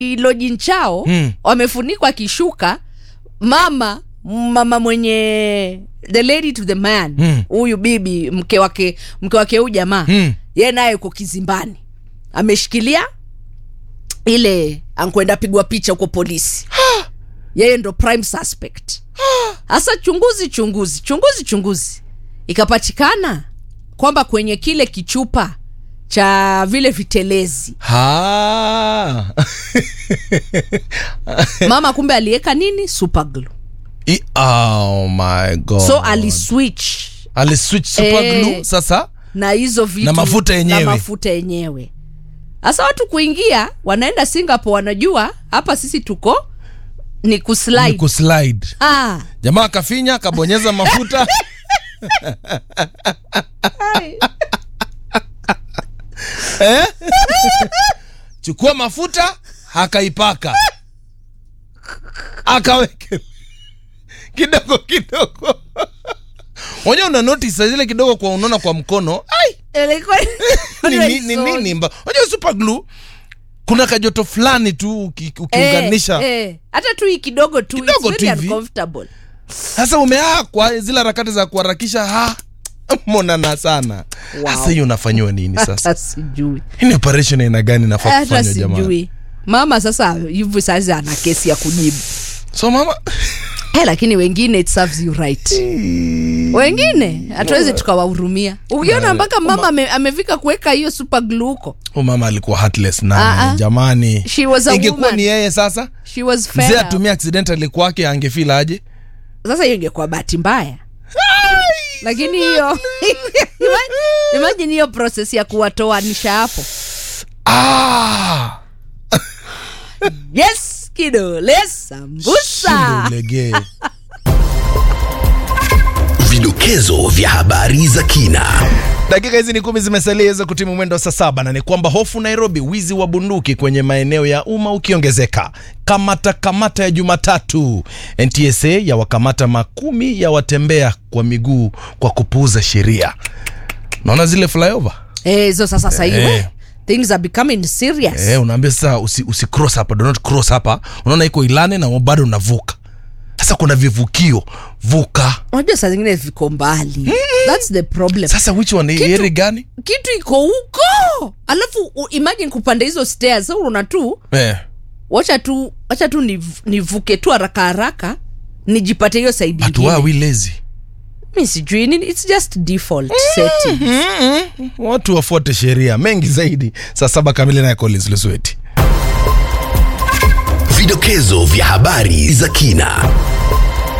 lojin chao Mm. wamefunikwa kishuka mama mama mwenye the lady to the man Mm. huyu bibi mke wake mke wake huyu jamaa Mm. ye naye uko kizimbani ameshikilia ile ankwenda pigwa picha huko polisi yeye ndo prime suspect hasa chunguzi chunguzi chunguzi chunguzi ikapatikana kwamba kwenye kile kichupa cha vile vitelezi Ha. mama kumbe aliweka nini super glue I- oh my god so aliswitch aliswitch super Eh. glue sasa na hizo vitu Na mafuta yenyewe. na mafuta yenyewe sasa watu kuingia wanaenda singapore wanajua hapa sisi tuko ni ni kuslide kuslide ah. jamaa akafinya akabonyeza mafuta eh? chukua mafuta akaipaka akaweke kidogo kidogo unajua una notice saa zile kidogo kwa unaona kwa mkono ai Ilikuwa- ni, ni, ni nini mba unajua super glue kuna kajoto fulani tu uki- ukiunganisha eh, eh. hata tu hii kidogo tu Kidogo it's tu very hivi. uncomfortable sasa umeaa kwa zile harakati za kuharakisha ha monana sana Wow. sasa hiyo unafanyiwa nini sasa hata sijui hii ni operation aina gani nafaa hata kufanywa jamaa sijui mama sasa hivi sasa ana kesi ya kujibu so mama hey, lakini wengine it serves you right wengine hatuwezi tukawahurumia ukiona mpaka mama ame, amefika kuweka hiyo super glue huko huyu mama alikuwa heartless Ah, na ah. jamani She was a ingekuwa woman. ni yeye sasa she was mzee fair atumia accidentally kwake angefeel aje sasa hiyo ingekuwa bahati mbaya lakini hiyo imagine hiyo proses ya kuwatoanisha hapo ah! yes kidole sambusa Shindo ulegee Vidokezo vya habari za kina. dakika hizi ni kumi zimesalia iweze kutimu mwendo wa saa saba na ni kwamba hofu nairobi wizi wa bunduki kwenye maeneo ya umma ukiongezeka kamata kamata ya jumatatu ntsa ya wakamata makumi ya watembea kwa miguu kwa kupuuza sheria naona zile flyover Eh, hizo sasa sasa hivi Eh. things are becoming serious eh, unaambia sasa usi, usi cross hapa do not cross hapa unaona iko ilane na bado unavuka sasa kuna vivukio vuka unajua saa zingine viko mbali thats the problem sasa which one Kitu- heri gani kitu iko huko alafu u- imagine kupanda hizo stairs sa unaona tu eh. wacha tu wacha tu niv- nivuke tu haraka haraka nijipate hiyo saidi but why are we lazy mi sijui nini its just default setting watu wafuate sheria mengi zaidi saa saba kamili naye collins lusweti Vidokezo vya habari za kina.